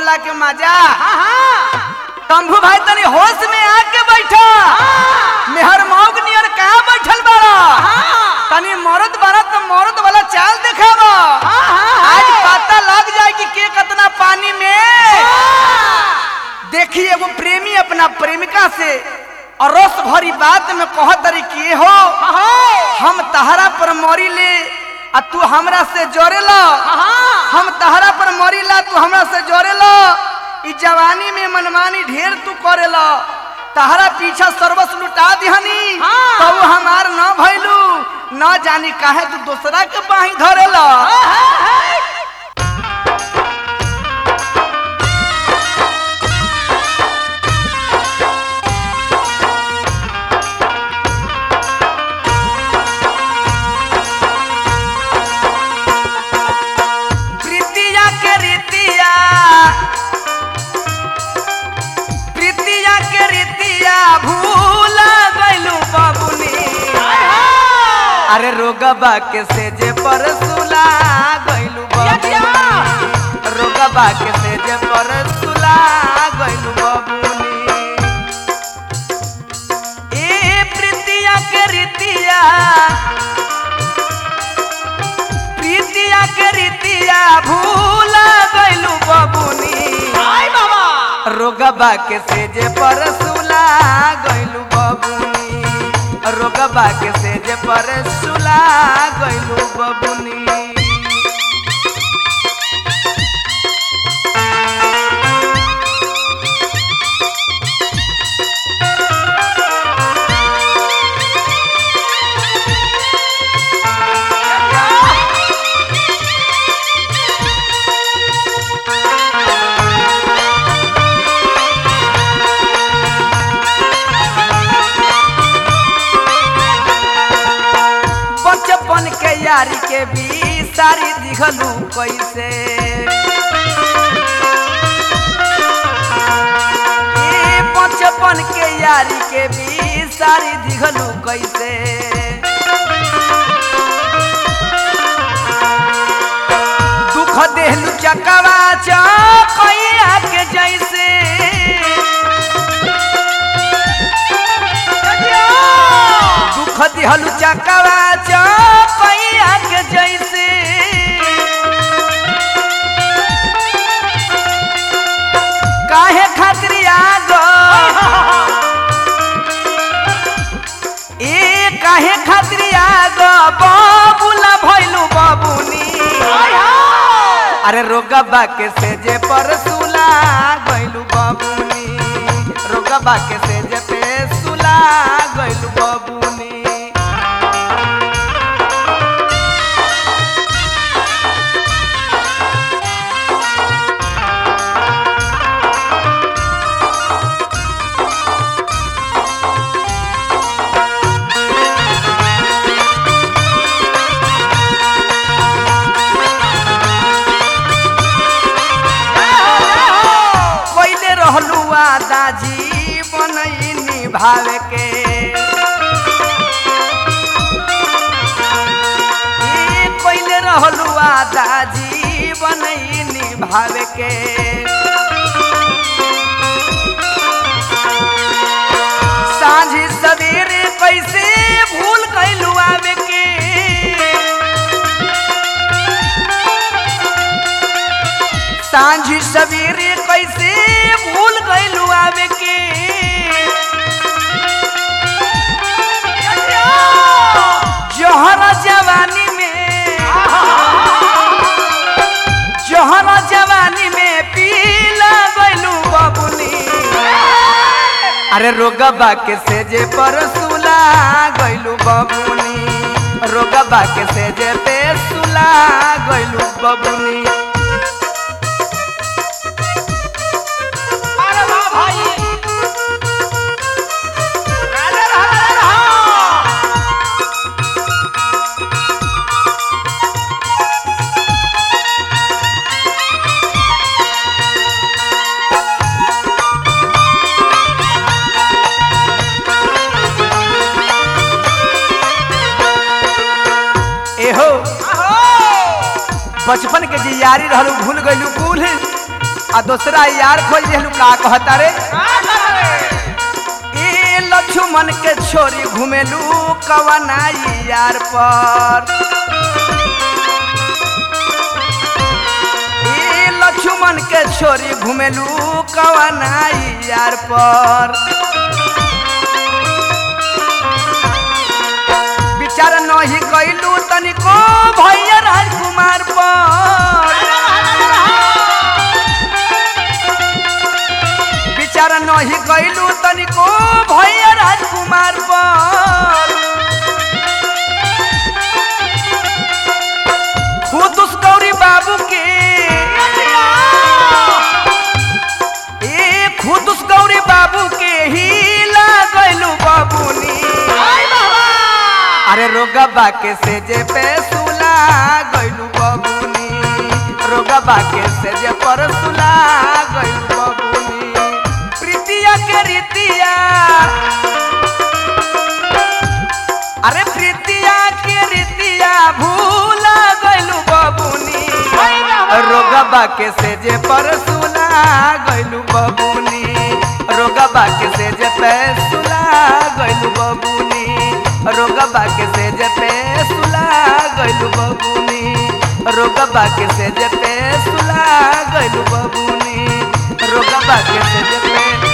भोगला के मजा तंभू भाई तनी होश में आके बैठा मेहर मौग नियर कहाँ बैठल बाड़ा तनी मरद बाड़ा तो मरद वाला चाल देखावा आज पता लग जाए कि के कितना पानी में देखिए एगो प्रेमी अपना प्रेमिका से और रस भरी बात में कह तरी कि हो हम तहरा पर मरी ले आ तू हमरा से जोड़ेला हम तहरा पर मरी ला तू हमरा से जोड़ेला ई जवानी में मनमानी ढेर तू करेला तहरा पीछा सर्वस लुटा दिहनी तो हमार न भइलू न जानी काहे तू दूसरा के बाही धरेला प्रीतिया के रीतिया प्रीतिया के रीतिया भूल गइलू बाबुनी अरे रोगबा के सेजे पर सुला गइलू बाबुनी रोगबा के सेजे पर सुला गइलू बाबुनी ए प्रीतिया के रीतिया प्रीतिया के रीतिया भूल गइलू बबुनी रोगबा के सेजे पर सुला गइलू बबुनी रोगबा के सेजे पर सुला गइलू बबुनी बचपन के यारी के भी सारी दिखलू कैसे ए बचपन के यारी के भी सारी दिखलू कैसे दुख देहलू चकवा चकैया के जैसे दुख दिहलू चकवा चकैया के जैसे काहे खातिर आग ए काहे खातिर आग बाबूला भइलू बाबूनी अरे रोगबा के सेजे पर सुला गइलू बाबूनी रोगबा के सेजे पे सुला गइलू बाबूनी पहले रहलू दाजी बनई निभावे के ए, पहले रहलू दाजी बनई निभावे के साँझ सवेरे कैसे भूल कैलू आवे के सांझी सवेरे कैसे भूल गइलू आवे के जहरा जवानी में जहरा जवानी में पीला गइलू बबुनी अरे रोगबा के सेजे पर सुला गइलू बबुनी रोगबा के सेजे पे सुला गइलू बबुनी अरे वाह भाई राधे राधे राधे एहो बचपन के जे यारी रहलू भूल गइलू कुल आ आ दूसरा यार खोज दिलू का कहता रे का करे ए लक्ष्मण के छोरी घुमेलू कवनाई यार पर ए लक्ष्मण के छोरी घुमेलू कवनाई यार पर विचार नहीं कैलू तनिको भैया राजकुमार पर विचार नहीं कैलू तनिको भैया राजकुमार पर खुद उस गौरी बाबू के ए खुद उस गौरी बाबू के ही लागलू बाबूनी अरे रोगबा के से जे पे सुला गइलू बबुनी रोगबा के से जे पर सुला गइलू बबुनी प्रीतिया के रीतिया अरे प्रीतिया के रीतिया भूला गइलू बबुनी रोगबा के से जे पर सुला गइलू बबुनी रोगबा के से जे पे सुला गइलू बबुनी रोगबा के से जे पे सुला गइलू बबुनी रोगबा के से जे पे सुला गइलू बबुनी रोगबा के से जे पे